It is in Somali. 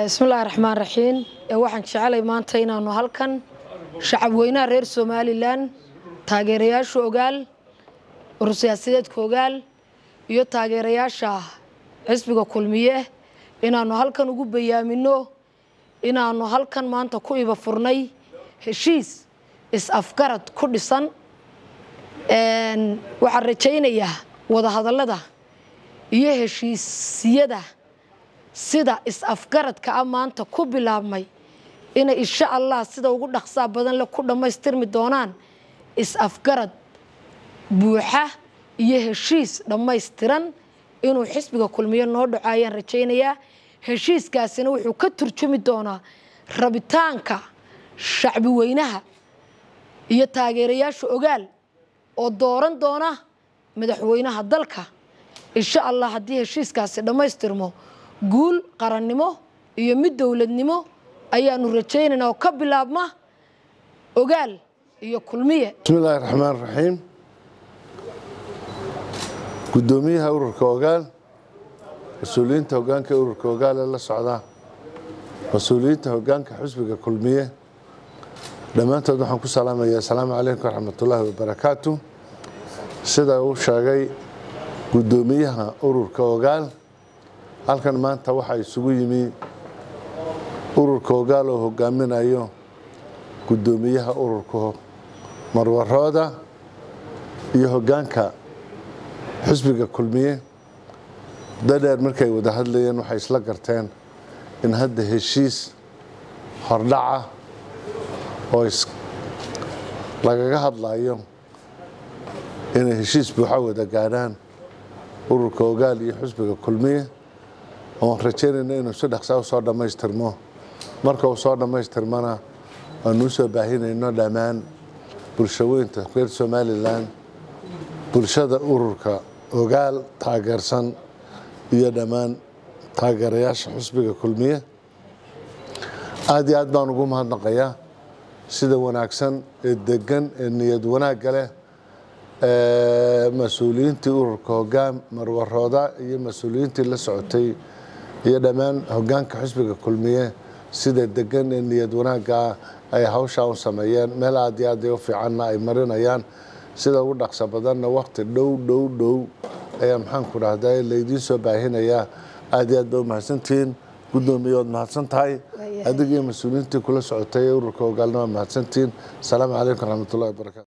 bismillahi raxmaan raxiim waxaan jecelay maanta inaanu halkan shacab weynaha reer somalilan taageerayaasha ogaal urursiyaasadeedka ogaal iyo taageerayaasha xisbiga kulmiye inaanu halkan ugu bayaamino inaanu halkan maanta ku iba furnay heshiis is-afgarad ku dhisan waxaan rajaynayaa wadahadallada iyo heshiisyada sida is-afgaradka a maanta ku bilaabmay inay insha allah sida ugu dhaqsaa badan le ku dhammaystirmi doonaan is-afgarad buuxa iyo heshiis dhammaystiran inuu xisbiga kulmiye noo dhaco ayaan rajaynayaa heshiiskaasina wuxuu ka turjumi doonaa rabitaanka shacbi weynaha iyo taageerayaasha ogaal oo dooran doona madaxweynaha dalka insha allah haddii heshiiskaasi dhammaystirmo guul qarannimo iyo mid dowladnimo ayaanu rajaynaynaa oo ka bilaabma ogaal iyo kulmiye bismillaahi raxmaan raxiim guddoomiyaha ururka ogaal mas-uuliyiinta hogaanka ururka ogaal ee la socda mas-uuliyiinta hogaanka xusbiga kulmiye dhammaantood waxaan ku salaamayaa asalaamu calaykum waraxmatullaahi wabarakaatu sida uu sheegay guddoomiyaha ururka ogaal halkan maanta waxaa isugu yimi ururka ogaal oo hogaaminayo guddoomiyaha ururka marwarooda iyo hogaanka xusbiga kulmiye dadheer markay wada hadlayeen waxay isla garteen in hadda heshiis hordhaca oo lagaga hadlayo inay heshiis buuxa wada gaadhaan ururka ogaal iyo xusbiga kulmiye oon rajaynayna inuu si dhaqsaa u soo dhammaystirmo marka uu soo dhammaystirmana aanu u soo baahinayno dhammaan bulshaweynta reer somalilan bulshada ururka ogaal taageersan iyo dhammaan taageerayaasha xusbiga kulmiye aada iyo aad baan ugu mahadnaqayaa sida wanaagsan ee degan ee niyad wanaagga leh mas-uuliyiintii ururka hogaan marwarooda iyo mas-uuliyiintii la socotay iyo dhammaan hogaanka xusbiga kulmiye sida degan ee niyad wanaaggaa ay hawshaa u sameeyeen meel aad iyo aad u fiicanna ay marinayaan sida ugu dhaqso badanna wakti dhow dhow dhow ayaa maxaanku dhahdaa laydiin soo baahinayaa aad iyo aad ba u mahadsantihiin guddoomiye waad mahadsan tahay adiga iyo mas-uuliyiintii kula socotay ee ururka hogaalna waa mahadsantihiin asalaamu calaykum waraxmatullahi wabarakatu